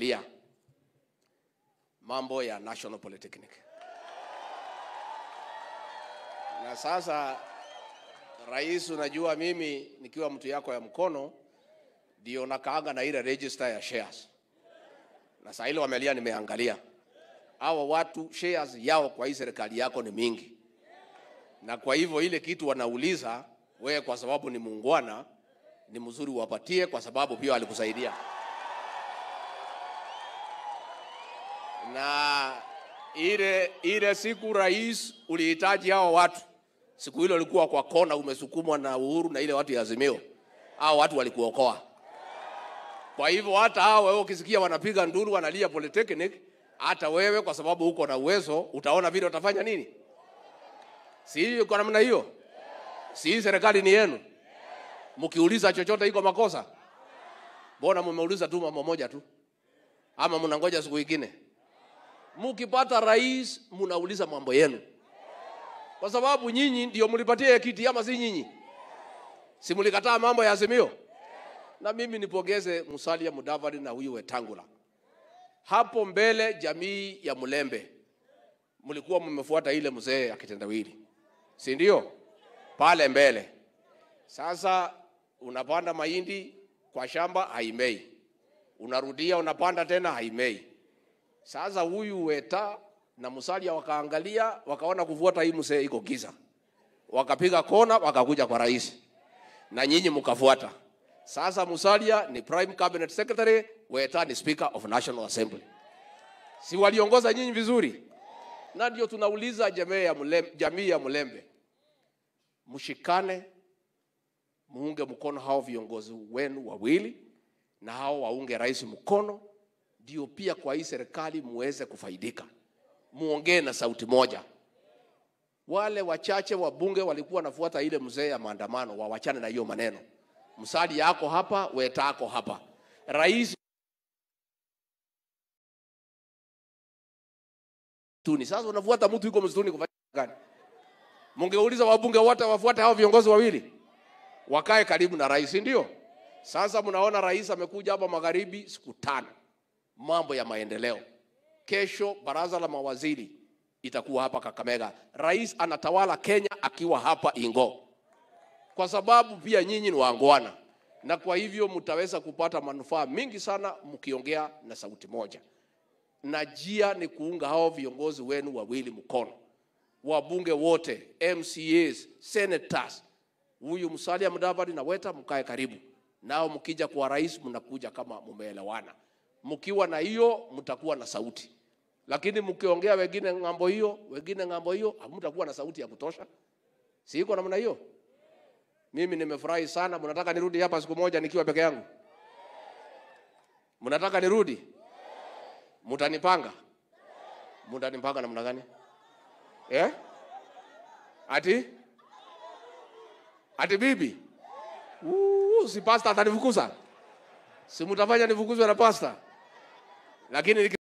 tumeangalia mambo ya National Polytechnic. Na sasa rais, unajua mimi nikiwa mtu yako ya mkono ndio nakaanga na ile register ya shares, na saa ile wamelia, nimeangalia hawa watu shares yao kwa hii serikali yako ni mingi, na kwa hivyo ile kitu wanauliza wewe, kwa sababu ni muungwana, ni mzuri uwapatie, kwa sababu pia walikusaidia na ile ile siku rais ulihitaji hao watu, siku hilo ulikuwa kwa kona, umesukumwa na Uhuru na ile watu ya Azimio, hao watu walikuokoa. Kwa hivyo hata hao wewe ukisikia wanapiga nduru wanalia Polytechnic, hata wewe kwa sababu uko na uwezo utaona vile utafanya nini. Si kwa namna hiyo? Si hii serikali ni yenu? Mkiuliza chochote iko makosa? Mbona mmeuliza tu mambo moja tu, ama mnangoja siku ingine? Mkipata rais mnauliza mambo yenu, kwa sababu nyinyi ndio mlipatia kiti, ama si nyinyi? Si mlikataa mambo ya Azimio? Na mimi nipongeze Musalia Mudavadi na huyu Wetangula. Hapo mbele, jamii ya Mlembe mlikuwa mmefuata ile mzee ya kitendawili, si ndio? Pale mbele. Sasa unapanda mahindi kwa shamba haimei, unarudia unapanda tena haimei. Sasa huyu Weta na Musalia wakaangalia, wakaona kufuata hii mzee iko giza, wakapiga kona, wakakuja kwa rais na nyinyi mkafuata. Sasa Musalia ni prime cabinet secretary, Weta ni speaker of National Assembly. Si waliongoza nyinyi vizuri? Na ndio tunauliza jamii ya Mlembe, jamii ya Mlembe, mshikane, muunge mkono hao viongozi wenu wawili, na hao waunge rais mkono, ndio pia kwa hii serikali muweze kufaidika, muongee na sauti moja. Wale wachache wabunge walikuwa wanafuata ile mzee ya maandamano, wawachane na hiyo maneno. Msali yako hapa, Weta yako hapa, rais msituni. Sasa unafuata mtu yuko msituni kufanya gani? Mungeuliza wabunge wote wafuate hao viongozi wawili, wakae karibu na rais, ndio? Sasa mnaona rais amekuja hapa magharibi siku tano, mambo ya maendeleo. Kesho baraza la mawaziri itakuwa hapa Kakamega. Rais anatawala Kenya akiwa hapa Ingo, kwa sababu pia nyinyi ni waangwana, na kwa hivyo mtaweza kupata manufaa mingi sana mkiongea na sauti moja na jia ni kuunga hao viongozi wenu wawili mkono, wabunge wote, MCAs, senators, huyu Musalia Mudavadi na Weta, mkae karibu nao. Mkija kwa rais, mnakuja kama mumeelewana. Mkiwa na hiyo, mtakuwa na sauti, lakini mkiongea wengine ng'ambo hiyo, wengine ng'ambo hiyo, hamtakuwa na sauti ya kutosha. Si iko namna hiyo? Mimi nimefurahi sana. Mnataka nirudi hapa siku moja nikiwa peke yangu? Mnataka nirudi? Mutanipanga? Mutanipanga namna gani? Eh? Ati? Ati bibi? Uh, si pasta atanifukuza? Si mutafanya nifukuzwe na pasta? Lakini